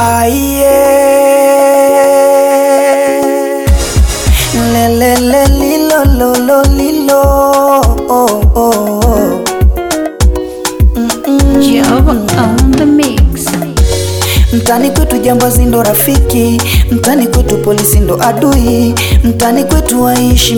Aiye lelele lilo lolo lilo oh, oh, oh. Java on the mix. Mtani kwetu jambazi ndo rafiki, mtani kwetu polisi ndo adui, mtani kwetu waishi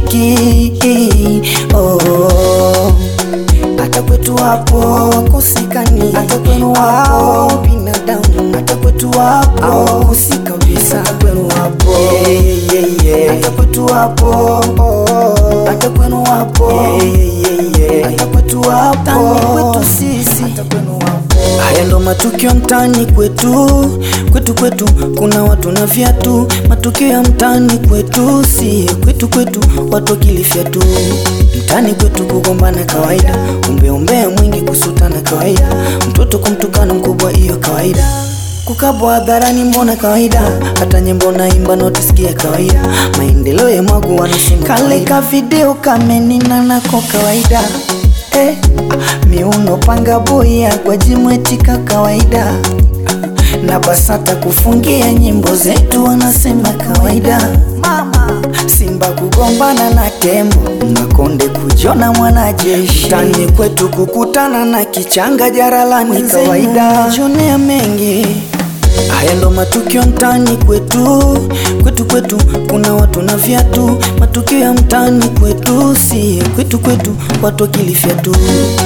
mikiki oh. Hata kwetu wapo wakosekani, hata kwenu wapo binadamu, hata kwetu wapo wakosi kabisa, hata kwenu wapo yeah, yeah, yeah. hata kwetu wapo hata kwenu wapo yeah, yeah, yeah. hata kwetu wapo mtani kwetu sisi, hata kwenu wapo Haya ndo matukio mtaani kwetu, kwetu kwetu kuna watu na viatu. Matukio ya mtaani kwetu, si kwetu kwetu watu wakilifya tu. Mtaani kwetu kugombana kawaida, umbeombea mwingi kusutana kawaida, mtoto kumtukana mkubwa hiyo kawaida kukabwa hadharani mbona kawaida, hata nyimbo naimba notisikia kawaida, maendeleo ya mwagu wanasema kale ka video kamenina nako kawaida eh, ah, miuno panga boya kwa jimwetika kawaida na BASATA kufungia nyimbo zetu wanasema kawaida. Mama Simba kugombana na tembo, Makonde kujona mwanajeshi, mtani kwetu kukutana na kichanga jaralani kawaida. Jonea mengi Haya ndo matukio mtaani kwetu, kwetu kwetu kuna watu na viatu. Matukio ya mtaani kwetu, si kwetu kwetu watu wakilifya tu.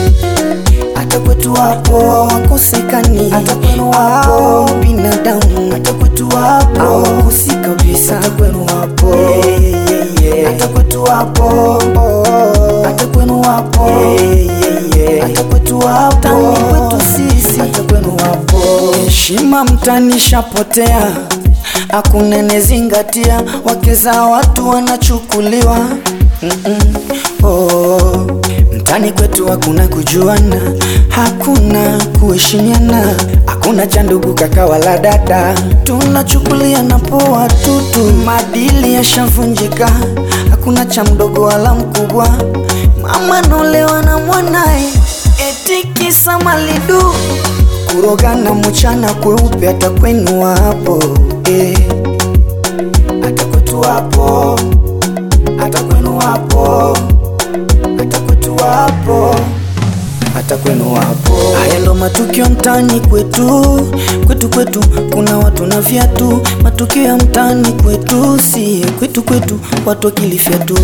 Hata kwetu wapo wakosekani, hata kwenu wapo binadamu, hata kwetu wapo hawakosi kabisa, hata kwenu wapo yeah, yeah, yeah. hata kwetu wapo hata kwenu wapo yeah, yeah, yeah. hata kwetu wapo mtani kwetu sisi, hata kwenu wapo heshima mtani shapotea, hakuna nezingatia, wake za watu wanachukuliwa Mm-mm. Oh, mtani kwetu hakuna kujuana, hakuna kuheshimiana, hakuna cha ndugu kaka wala dada, tunachukuliana poa tutu, maadili yashavunjika, hakuna cha mdogo wala mkubwa, mama nolewa na mwanaye eti kisa malidu, kurogana mchana kweupe, hata kwenu wapo eh. hata kwetu wapo hata kwenu wapo, hata kwetu wapo, hata kwenu wapo. Haya ndo matukio mtaani kwetu, kwetu kwetu kuna watu na viatu. Matukio ya mtaani kwetu, si kwetu kwetu watu wakilifya tu.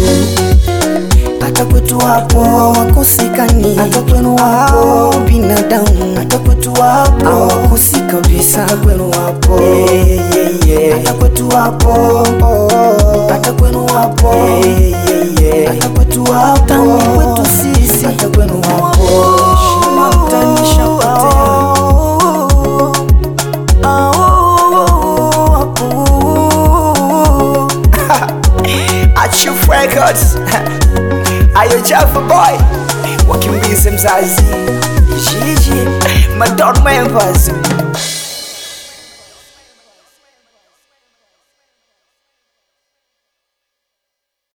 Hata kwetu wapo wakosekani, hata kwenu wapo binadamu, hata kwetu wapo hawakosi kabisa, hata kwenu wapo yeah, yeah, yeah. hata kwetu wapo hata kwenu wapo yeah, yeah, yeah. hata kwetu wapo mtani kwetu sisi, hata kwenu wapo heshima mtani shapotea Achieve Records Ayo Java boy wakimbize mzazi Jiji Madon members